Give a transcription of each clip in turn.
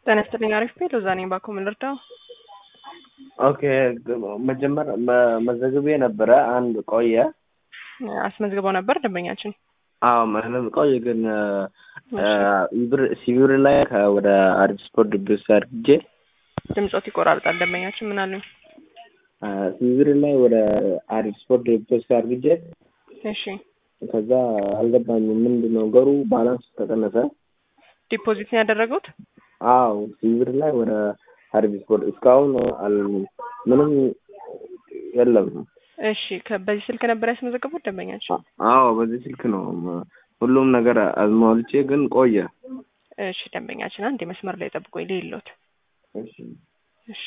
ጤና ይስጥልኝ። አሪፍ ቤት ሎዛ ነኝ። ባኮ ምን ልርዳው? ኦኬ መጀመሪያ መዘግቤ ነበረ። አንድ ቆየ። አስመዝግበው ነበር ደንበኛችን። አዎ ምንም ቆየ፣ ግን ብር ሲቪር ላይ ወደ አዲስ ስፖርት ድብስ አድርጌ ድምፆት ይቆራርጣል። ደንበኛችን ምን አሉኝ? ሲቪር ላይ ወደ አዲስ ስፖርት ድብስ አድርጌ እሺ ከዛ አልገባኝም። ምንድን ነው ነገሩ? ባላንስ ተቀነሰ። ዲፖዚት ነው ያደረጉት? አዎ ሲቪር ላይ ወደ አዲስ ስፖርት እስካሁን ምንም የለም። እሺ በዚህ ስልክ ነበር ያስመዘገቡት ደንበኛችን? አዎ በዚህ ስልክ ነው ሁሉም ነገር አዝማልቼ፣ ግን ቆየ። እሺ ደንበኛችን አንድ መስመር ላይ ጠብቆኝ ሌሎት። እሺ እሺ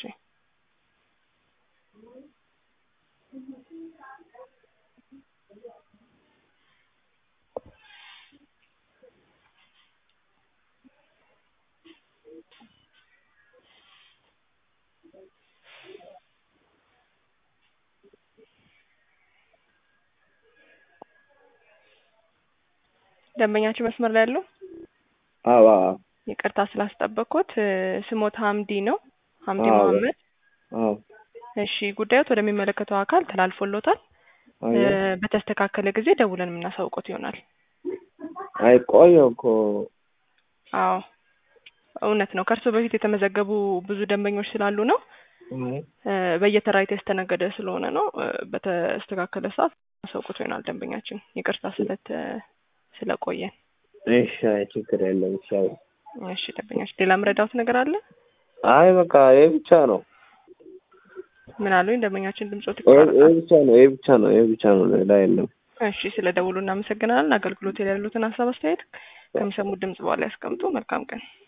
ደንበኛችን መስመር ላይ ያለው አዎ አዎ ይቅርታ ስላስጠበቅኩት። ስሞት ሀምዲ ነው ሀምዲ አዎ። መሀመድ። አዎ እሺ ጉዳዮት ወደሚመለከተው አካል ተላልፎሎታል። አየ በተስተካከለ ጊዜ ደውለን የምናሳውቆት ይሆናል። አይ ቆየ እኮ አዎ እውነት ነው። ከእርሶ በፊት የተመዘገቡ ብዙ ደንበኞች ስላሉ ነው። በየተራ የተስተናገደ ስለሆነ ነው። በተስተካከለ ሰዓት ማሳውቆት ይሆናል ደንበኛችን። ይቅርታ ስለት ስለቆየን። እሺ አይ ችግር የለም። እሺ አይ እሺ ደንበኛችን ሌላ ምረዳውት ነገር አለ? አይ በቃ ይሄ ብቻ ነው። ምን አሉኝ ደንበኛችን ድምፆት ይሄ ይቆራረጣል። ይሄ ብቻ ነው። ይሄ ብቻ ነው። ይሄ ብቻ ነው። ሌላ የለም። እሺ ስለ ደውሉ እናመሰግናለን። አገልግሎት ላይ ያሉትን ሀሳብ አስተያየት ከሚሰሙት ድምጽ በኋላ ያስቀምጡ። መልካም ቀን።